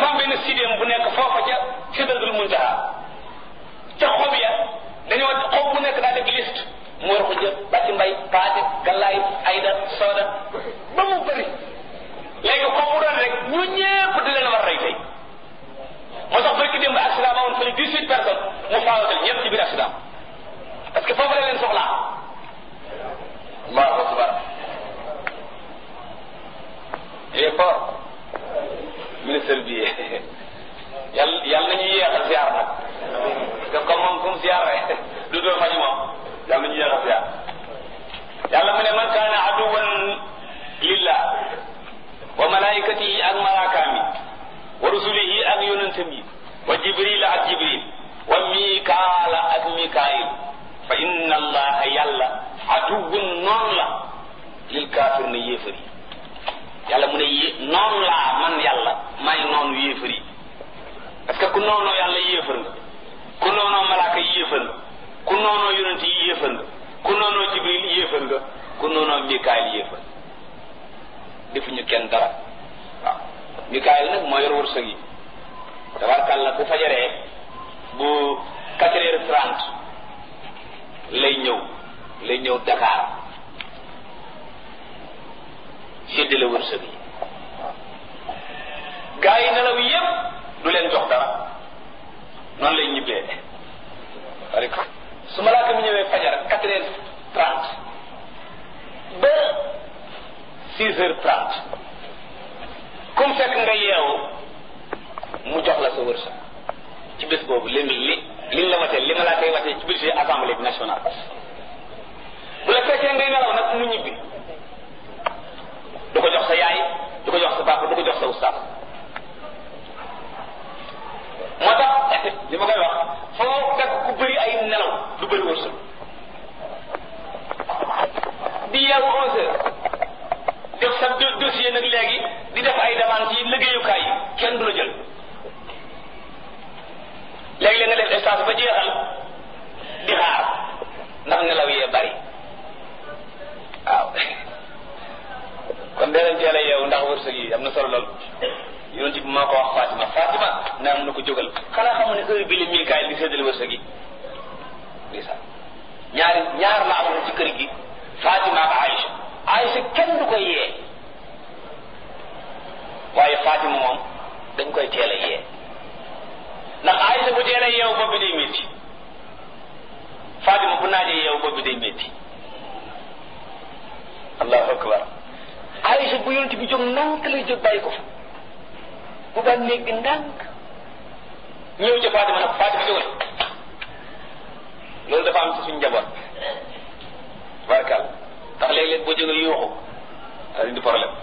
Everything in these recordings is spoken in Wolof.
dafa am benn sidéem bu nekk foofa ca sidratul muntaha ca xob ya dañoo xob bu nekk daa def liste mu war ko jël bàcc mbay paate gallaay ayda sooda ba mu bëri léegi xob bu doon rek ñu ñépp di leen war rey tey moo tax barki démb accident ba woon fële dix huit personnes mu faawatal ñëpp ci biir accident parce que foofu la leen soxlaa allahu akbar il est fort ministre bi yàlla yàlla nañu yéexal ziar nag parce que comme moom fu mu ziar rek du doon faju moom yàlla nañu yéexal ziar yàlla mu ne man kaana aduwan lillah wa malaikatihi ak malaakaam yi wa rusulihi ak yonentam yi wa jibril ak jibril wa mikaala ak mikaayil fa inna allaha yàlla aduwun noonu la lil kaafir na yéefar yi yàlla mu ne yé noonu laa man yàlla may noonu yéefar yi parce que ku noonoo yàlla yéefar nga ku noonoo malaaka yi yéefar nga ku noonoo yonent yi yéefar nga ku noonoo jibril yéefar nga ku noonoo mikaayil yéefar defuñu kenn dara waaw mikaayil nag moo yor wërsëg yi tabarkàlla bu fajaree bu quatre heures trente lay ñëw lay ñëw Dakar séddale wërsëg yi gaa yi nelaw yépp du leen jox dara noonu lay ñibbee parce que su malaaka mi ñëwee fajar quatre heures trente ba six heures trente comme fekk nga yeewu mu jox la sa wërsëg ci bés boobu li li liñ la watee li malaaka yi watee ci budget assemblée bi nationale bu la fekkee ngay nelaw nag mu ñibbi du ko jox sa yaay du ko jox sa papa du ko jox sa ustaas moo tax li ma koy wax foo fekk ku bëri ay nelaw du bëri wërsëg di yeewu onze heures def sa dossier nag léegi di def ay demande ci liggéeyukaay yi kenn du la jël léegi-léeg nga def stage ba jeexal di xaar ndax nelaw yee bari waaw kon dee leen teel a yeewu ndax wërsëg yi am na solo lool yonent bi moo ko wax Fatima Fatima naa mun na ko jógal xanaa xamu ne heure bi la Mikaayil di séddale wërsëg yi ndeysaan ñaari ñaar la amoon ci kër gi Fatima ak Aïcha Aïcha kenn du koy yee waaye Fatima moom dañ koy teel a yee ndax Aïcha bu teel a yeewu bopp bi day métti Fatima bu naajee yeewu bopp bi day métti allahu akbar Aïcha bu yonent bi jóg ndànk lay jóg bàyyi ko fa bu ba néeg bi ndànk ñëw ca Fatima nag Fatima jógal loolu dafa am ci suñu njaboot barkal tax léeg-léeg boo jógal yuuxu da indi problème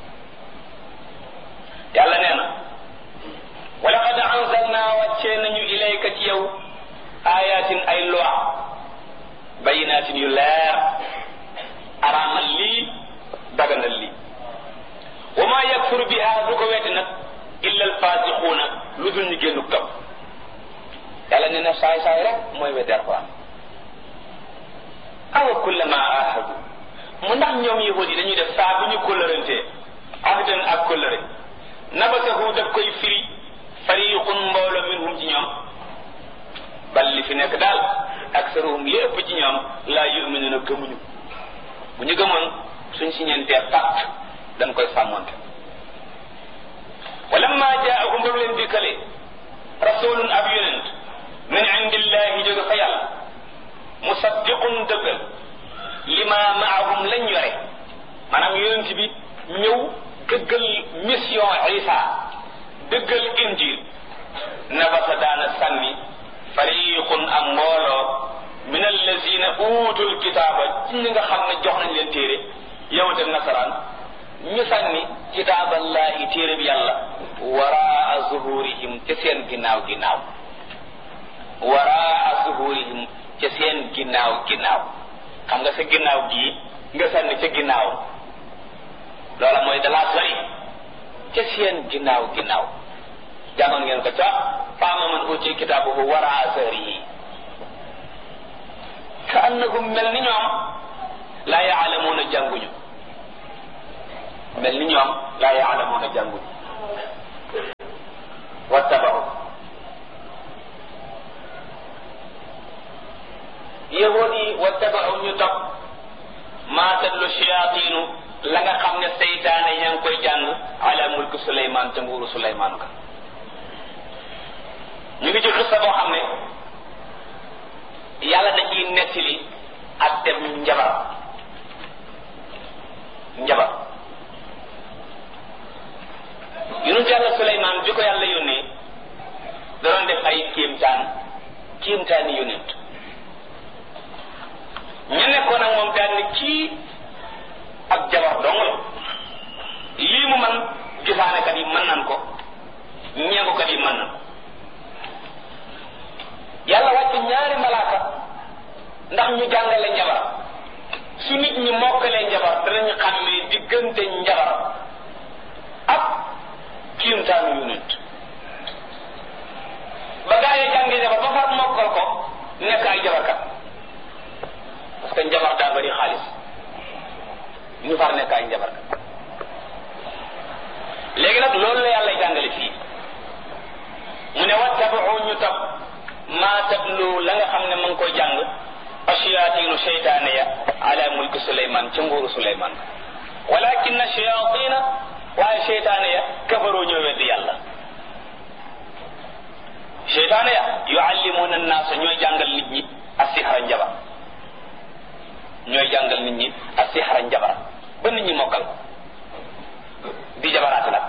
yàlla nee na wa laqad anzalna wàccee nañu ilayka ci yow ayatin ay loi bayinatin yu leer araamal lii daganal lii wa ma yakfur biha du ko wetti nag illa alfasiquuna lu dul ñu génnu kam yàlla nee na saay saay rek mooy weddi alquran awa kullama ahadu mu ndax ñoom yahud yi dañuy def saa bu ñu kóllërantee ahdan ak kóllëre nabasahu daf koy firi fariqun mbooloo minhum ci ñoom bal li fi nekk daal aksaruhum li ëpp ci ñoom laa yuminuna gëmuñu bu ñu gëmoon suñ si ñeentee pacte dañ koy sàmmonte walamma jaahum ba leen dikkale rasulun ab yonent min indillahi jóge fa yàlla musaddiqun dëggal lima maahum lañ yore maanaam yonent bi ñëw dëggal mission isa dëggal injil nabasa daana sànni fariqun am mbooloo min allazina utul kitaaba ci ñi nga xam ne jox nañ leen téere yahud ak nasaraan ñu sànni kitaaballahi téere bi yàlla waraa zuhurihim ca seen ginnaaw ginnaaw waraa zuhurihim ca seen ginnaaw ginnaaw xam nga sa ginnaaw gii nga sànni ca ginnaaw loola mooy dalaa sori ca seen ginnaaw ginnaaw jàngoon ngeen ko ca faama man uti kitaabuhu waraa zahrihi ka annahum mel ni ñoom laa yaalamuuna jànguñu mel ni ñoom laa yaalamuuna jànguñu ca nguuru Suleymaan ka ñu ngi ci xissa boo xam ne yàlla da ciy nettali ak dem njabar njabar yonent yàlla Suleymaan bi ko yàlla yónnee da doon def ay kéemtaan kéemtaani yonent ñu nekkoon ak moom daal ni kii ak jabar dong la lii mu man gisaanekat yi mën nan ko ñeegukat yi mën nan yàlla wàcc ñaari malaaka ndax ñu jàngale njabar su nit ñi mokkalee njabar danañu xàmmee diggante njabar ak kiimtaanu yonent ba gaa yi jàngee njabar ba far mokkal ko nekk ay jabarkat parce que njabar daa bari xaalis ñu far nekk ay njabarkat léegi nag loolu la yàlla jàngale fii mu ne wattabaxu ñu tab maa tablu la nga xam ne ma ngi koy jàng ashayaatinu seytaane ya ala mulki suleyman ca nguuru suleyman walakin shayatina waaye seytaane ya kafaroo ñoo weddi yàlla seytaane ya yuallimuna annaasa ñooy jàngal nit ñi asixra njabar ñooy jàngal nit ñi asixra njabar ba nit ñi mokkal ko di jabaraate nag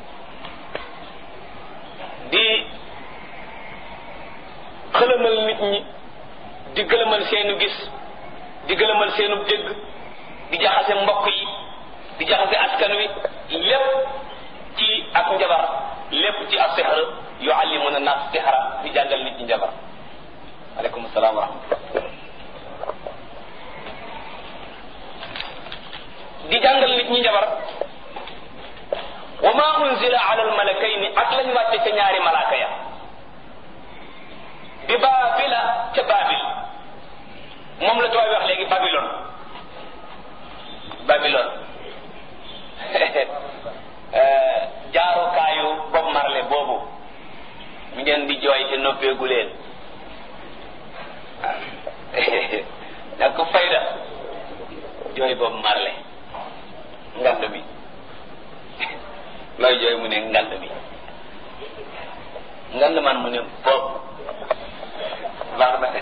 di xëlëmal nit ñi di gëlëmal seenu gis di gëlëmal seenu dégg di jaxase mbokk yi di jaxase askan wi lépp ci ak njabar lépp ci ak sixar yuallimuna nas sixara di jàngal nit ñi njabar aleykum salaam wa rahmatullah di jàngal nit ñi njabar wa ma unzila ala almalakayni ak lañ wàcce ca ñaari malaaka ya bi baabila ca baabil moom la tubaab wax léegi babilon babilon jaarukaayu Bob Marley boobu mi ngeen di jooy te noppeegu leen nag ko fayda jooy Bob Marley ngand bi looy jooy mu ne ngand bi ngand man mu ne bopp baax na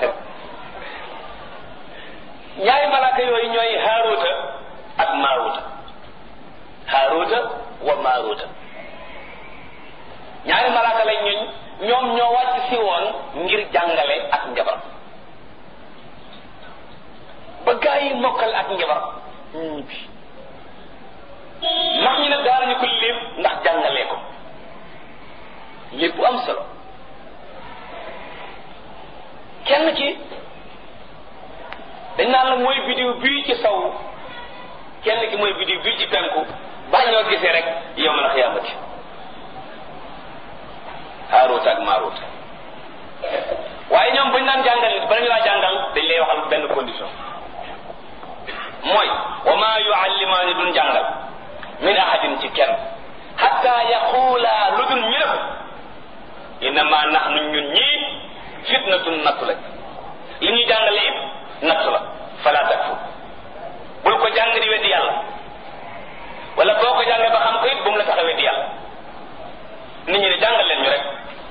ñaari malaaka yooyu ñooy haaruuta ak maaruuta haaruuta wa maaruuta ñaari malaaka lañ ñooñ ñoom ñoo wàcc si woon ngir jàngale ak njabar ba gaa yi mokkal ak njabar ñibbi ndax ñi nag daanañu ko lépp ndax jàngalee ko lépp bu am solo kenn ci dañ naan la mooy bidiw bii ci saw kenn ki mooy bidiw bii ci penku ba ñoo gisee rek yow la xiyaamati haaruut ak maaruut waaye ñoom buñ naan jàngal nit bala ñu laa jàngal dañ lay waxal benn condition mooy wa maa yuallimaani duñ jàngal min ahadin ci kenn hatta yaquula lu dul ñu def innama nahnu ñun ñii fitnatun nattu lañ li ñuy jàngale it nattu la fala takfur bul ko jàng di weddi yàlla wala boo ko jàngee ba xam ko it bu mu la tax a weddi yàlla nit ñi ne jàngal leen ñu rek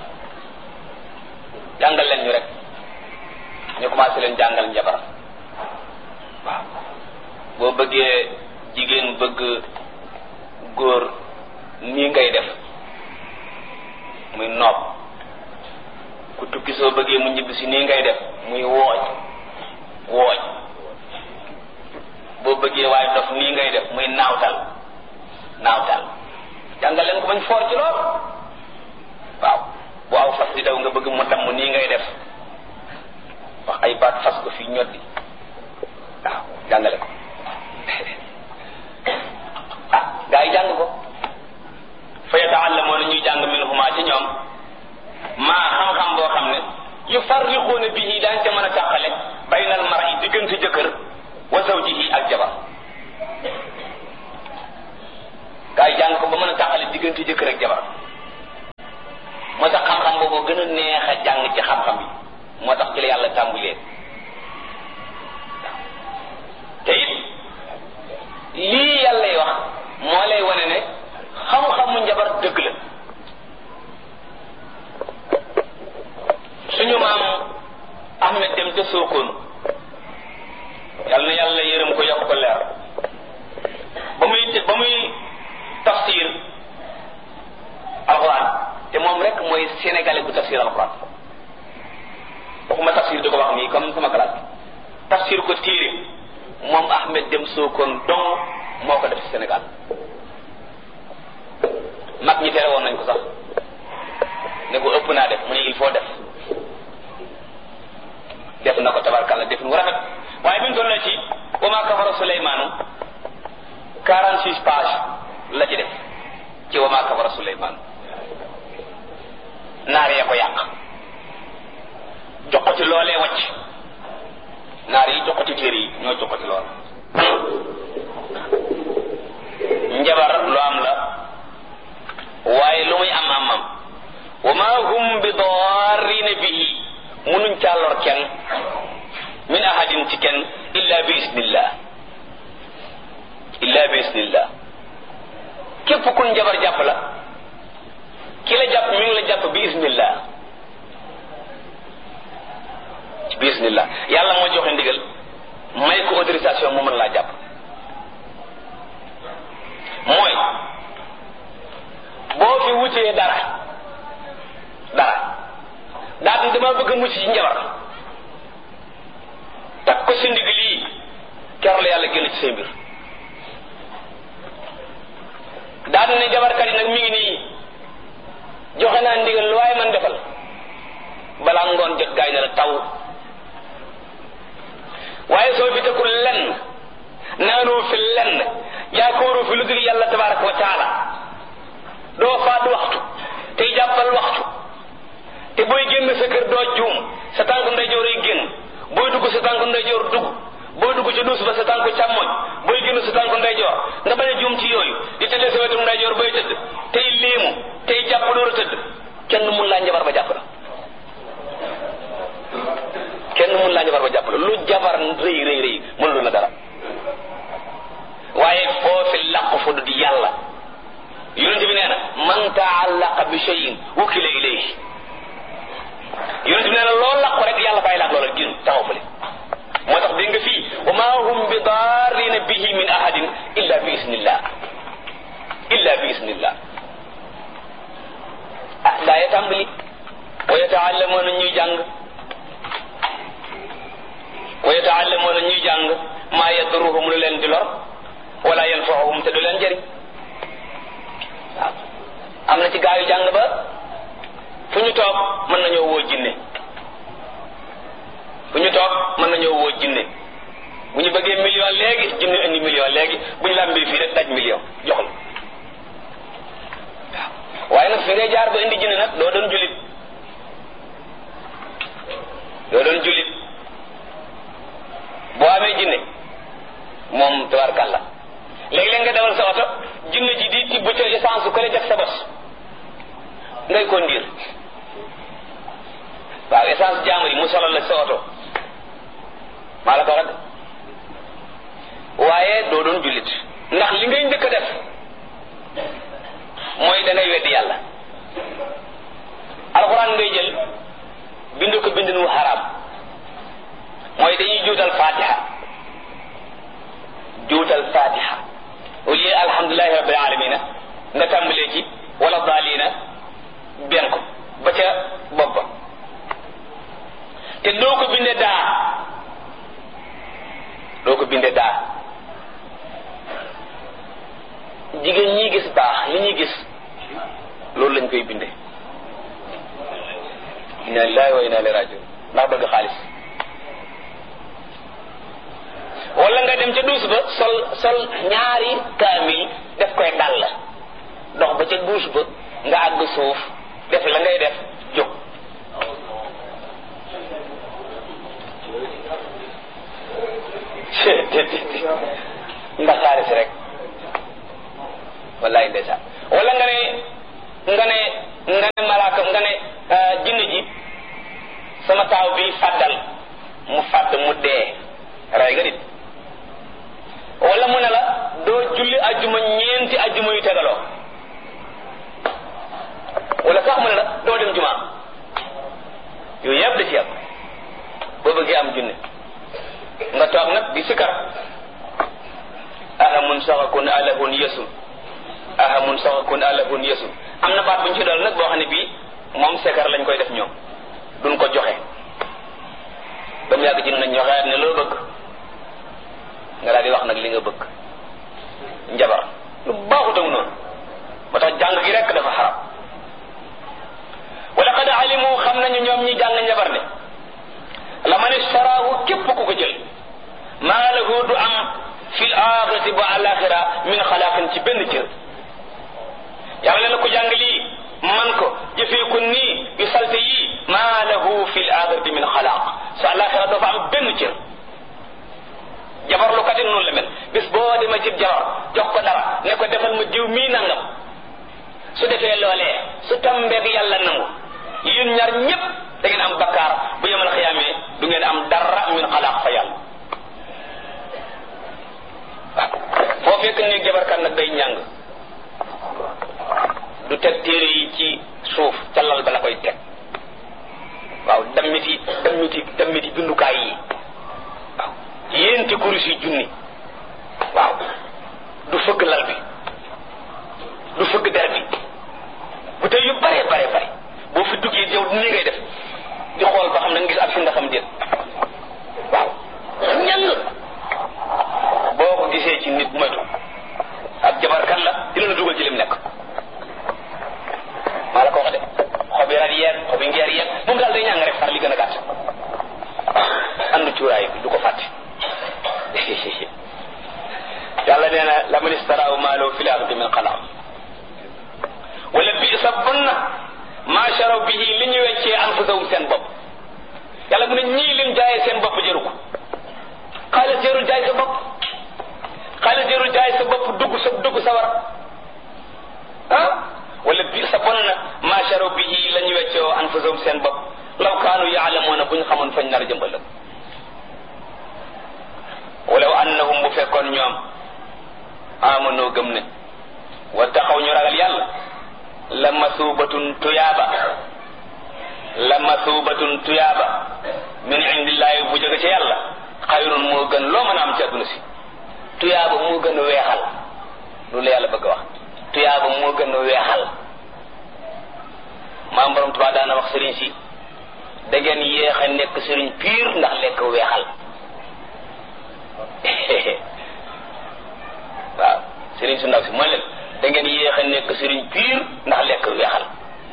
jàngal leen ñu rek ñu commencé leen jàngal njabar waaw boo bëggee jigéen bëgg góor nii ngay def muy noob ku tukki soo bëggee mu ñibbi si nii ngay def muy wooj wooj boo bëggee waaye dof nii ngay def muy naawtal naawtal jàngal leen ko bañ foor ci lool waaw bu aw fas di daw nga bëgg mu damm nii ngay def wax ay baat fas ko fii ñoddi waaw jàngale ko ah gaa yi jàng ko fa yataallamoona ñuy jàng minhuma ci ñoom maa xam-xam boo xam ne yufarriquuna bihi daañ ca mën a tàqale baynal mar'i diggante jëkkër wa zawjihi ak jabar gaa yi jàng ko ba mën a tàqale diggante jëkkër ak jabar moo tax xam-xam boobu gën a neex a jàng ci xam-xam yi moo tax ci la yàlla tàmbulee te it lii yàlla wax moo lay wane ne xam-xamu njabar dëgg la sookoon yàlla na yàlla yërëm ko yokk ko leer ba muy ba muy tafsir alxuraan te moom rek mooy sénégalais bu tafsir alxuraan waxuma tafsir di ko wax nii comme sama classe tafsir ko téere moom Ahmed Dem Sokone dong moo ko def ci Sénégal mag ñi tere woon nañ ko sax ne ko ëpp naa def mu ne il faut def def na ko tabarkalla def nu rafet waaye bi mu toll ci wa maa kafara Suleymaanu 46 pages la ci def ci wa maa kafara Suleymaan naar yee ko yàq jox ko ci loolee wacc naar yi jox ko ci téere yi ñoo jox ko ci lool njabar lu am la waaye lu muy am am am wa ma hum bi darrina bihi munuñ caa lor kenn min ahadin ci kenn illa bi isnillah illa bi isnillah képp kun njabar jàpp la ki la jàpp mi ngi la jàpp bi isnillah bi isnillah yàlla moo joxe ndigal may ko autorisation mu mën laa jàpp mooy boo fi wutee dara dara daal ni dama bëgg a mucc ci njabar takk ko si ndig lii ker la yàlla génn ci say mbir daal ne jabarkat yi nag mi ngi nii joxe naa ndigal lu waaye man defal balaa ngoon jot gaay ne la taw waaye soo fi tekkul lenn naanoo fi lenn yaakaaroo fi lu dul yàlla tabaraka wa taala doo faat waxtu tey jàppal waxtu te booy génn sa kër doo juum sa tànk ndeyjoor ay génn booy dugg sa tànk ndeyjoor dugg booy dugg ci duus ba sa tànk càmmoñ booy génn sa tànk ndeyjoor nga bañ a juum ci yooyu di tëddee sa wetu ndeyjoor booy tëdd tey léemu tey jàpp door a tëdd kenn mun laa njabar ba jàpp la kenn mun laa njabar ba jàpp la lu jabar rëy rëy rëy mënulu la dara waaye foofi làqu fu du di yàlla yonente bi nee na man taallaqa bi cheyin wukila ilayhi yonente bi nee na loo làqu rek yàlla bàyyi laak loola gin taxaw fële moo tax dégg nga fii wa ma hum bi daarina bihi min ahadin illa bi isnillah illa bi isnillah ah daa ya tàmbali wa yataallamuuna ñuy jàng wa yataallamuuna ñuy jàng maa yadruhum lu leen di lor wala yanfaahum te du leen jëriñ waaw am na ci gaa yu jàng ba fu ñu toog mën nañoo woo jinne fu ñu toog mën nañoo woo jinne bu ñu bëggee million léegi jinne indi million léegi bu ñu làmbee fii rek daj million jox la waaw waaye nag fi ngay jaar ba indi jinne nag doo doon julit doo doon julit boo amee jinne moom tabarkàlla léegi-léeg nga dawal sa oto jinne ji di tibb ca essence ko le def sa bos ngay conduire waaw essence jaamu yi mu solal la sa oto maa la ko rek waaye doo doon jullit ndax li ngay njëkk a def mooy da ngay weddi yàlla alxuraan ngay jël bind ko bind nu xaraam mooy dañuy juutal fatiha juutal fatiha au lieu alhamdulilahi rabbil alamina nga tàmbalee ci wala daalina benn ko ba ca bopp ba te doo ko bindee daa doo ko bindee daa jigéen ñi gis baax li ñuy gis loolu lañ koy bindee inna lillahi wa inna ilayhi rajiun ndax bëgg xaalis wala nga dem ca duus ba sol sol ñaari kaamil def koy dal dox ba ca duus ba nga àgg suuf def la ngay def jóg ndax xaalis rek wallaay ndeysaan wala nga ne nga ne nga ne malaaka nga ne jinne ji sama taaw bi fàddal mu fàdd mu dee ray nga nit wala mu ne la doo julli ajjuma ñeenti ajjuma yu tegaloo wala sax mu ne la doo dem juma yooyu yëpp da ci yàpp boo bëggee am junne nag di sikar ahamun saxakun alahun yesun ahamun saxakun alahun yesun am na baat bu ñu ci dal nag boo xam ne bii moom sikar lañ koy def ñoom duñ ko joxe ba mu yàgg ci nañ ñoxeet ne loo bëgg nga daal di wax nag li nga bëgg njabar lu baaxutam noonu moo tax jàng gi rek dafa xaram wa laqad alimu xam nañu ñoom ñi jàng njabar ne la man istaraahu képp ku ko jël maa lahu du am fil axirati ba alaxira min xalaaqin ci benn cër yàlla ne ko jàng lii man ko jëfee ko nii yu salte yii maa lahu fil axirati min xalaaq su alaxira doo fa am benn cër jabar lu katin noonu la mel bis boo demee ci jabar jox ko dara ne ko defal ma diw mii nangam su defee loolee su tambeeg yàlla nangu yéen ñaar ñépp da ngeen am bakkaar bu yemal xiyaamee du ngeen am dara min xalaaq fa yàlla waaw foo fekk ni jabarkat nag day ñàng du teg téere yi ci suuf ca lal ba la koy teg waaw dammiti dammiti dammiti bindukaay yi waaw yéenti kurus yi junni waaw du fëgg lal bi du fëgg der bi bu tey yu bare bare bare boo fi duggee yow nii ngay def di xool ba xam na nga gis ak fi nga xam déet waaw ñàng boo ko gisee ci nit moytu ak jabarkat la dina la dugal ci lim nekk maa la ko wax de xobi rat yeeg xobi ngeer yeeg moom daal day ñàng rek far li gën a gàtt andu cuuraay bi du ko fàtte yàlla nee na la man istaraahu maalahu fil axirati min xalaaq wala bi sa bon na maa sharaw bihi li ñu weccee anfusahum seen bopp yàlla mu ne ñii lim jaayee seen bopp jëru ko xaalis jërul jaay sa bopp xaalis jërul jaay sa bopp dugg sa dugg sa war ah wala bi sa bon na maa sharaw bihi la ñu weccee anfusahum seen bopp law kaanu yaalamuuna bu ñu xamoon fañ nar a jëmbal walaw annahum bu fekkoon ñoom amanoo gëm ne wa taxaw ñu ragal yàlla la masuubatun tuyaaba la masuubatun tuyaaba min indillaahi bu jóge ci yàlla xayrun moo gën loo mën a am ci àdduna si tuyaaba moo gën a weexal loolu la yàlla bëgg a wax tuyaaba moo gën a weexal maam borom Tuubaa daana wax sëriñ si da ngeen yéex a nekk sëriñ piir ndax lekk weexal waaw sëriñ su ndaw si mooy leen da ngeen yéex a nekk sëriñ piir ndax lekk weexal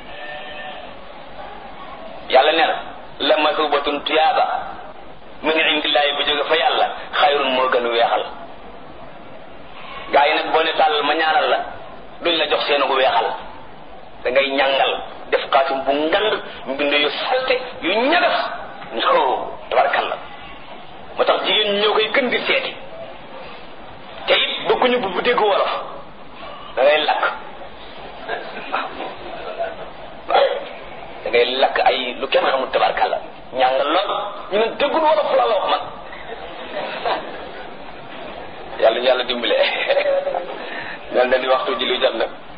yàlla nee na la masubatun tuyaaba min indillaahi bu jóge fa yàlla xayrun moo gën weexal gaa yi nag boo ne tàllal ma ñaanal la duñ la jox seenu weexal da ngay ñàngal def xaatim bu ngand mbind yu salte yu ñagas no tabarkalla moo tax jigéen ñoo koy gën di seeti te it bëgguñu bu bu dégg wolof da ngay lakk waaw waaw da ngay lakk ay lu kenn xamul tabarkalla ñàngal lool ñu ne déggul wolof la wax man yàlla ñu yàlla dimbale mel na ni waxtu ji lu jot nag